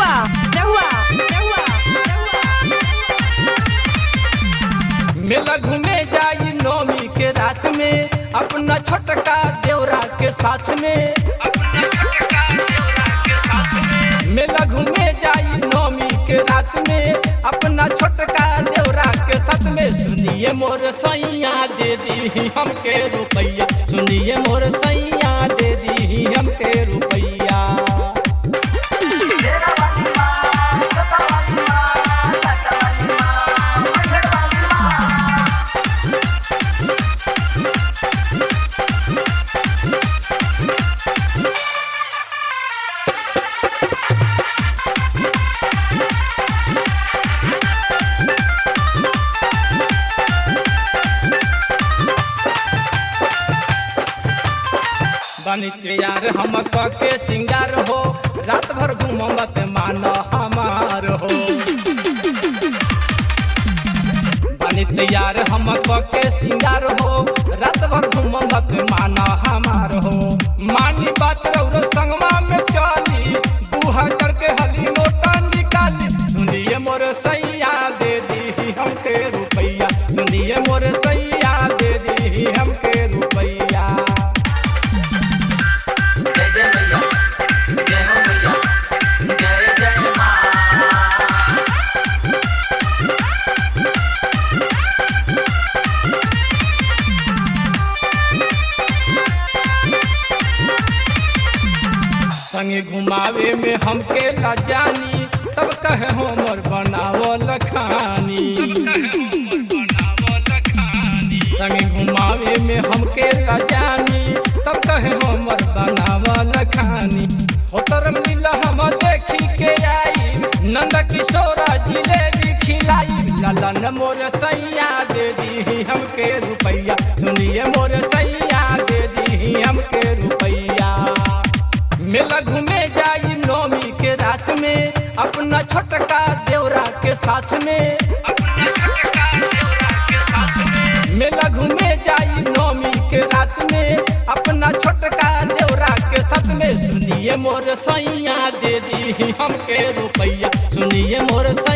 रहुआ रहुआ रहुआ मेला घूमे जाई नौमी के रात में अपना छोटका देवरा के साथ में मेला घूमे जाई नौमी के रात में अपना छोटका देवरा के साथ में सुनिए मोर सैया दे दी हमके रुपैया सुनिए मोर सैया दे दी हमके रुपैया बनी के यार हम क के सिंगार हो रात भर घूमत मान हमार हो बनी तैयार हम क के सिंगार हो रात भर घूमत मान हमार हो मानी बात रौरो संगमा में चली दू हजार के हली नोटा निकाली सुनिए मोर सैया दे दी हमके रुपैया सुनिए मोर सैया दे दी हमके रुपैया जय जय मैया जय हो मैया जय जय माँ संगे घुमावे में हमके ला जानी तब कहे हमर बनावल खानी संगे घुमावे में हमके ला जानी तब कहे हमर बनावल खानी होतर मिल हम देखी के आई नंद किशोरा जिलेबी खिलाई ललन मोर सैया दे दी हमके रुपैया सुनिए मोर सैया दे दी हमके रुपैया मेला घूमे जाई नौमी के रात में अपना छोटका देवरा के साथ में मेला घूमे जाई नौमी के रात में अपना छोटका देवरा के साथ में सुनिए मोर सैया दे दी हमके रुपैया सुनिए मोर सैया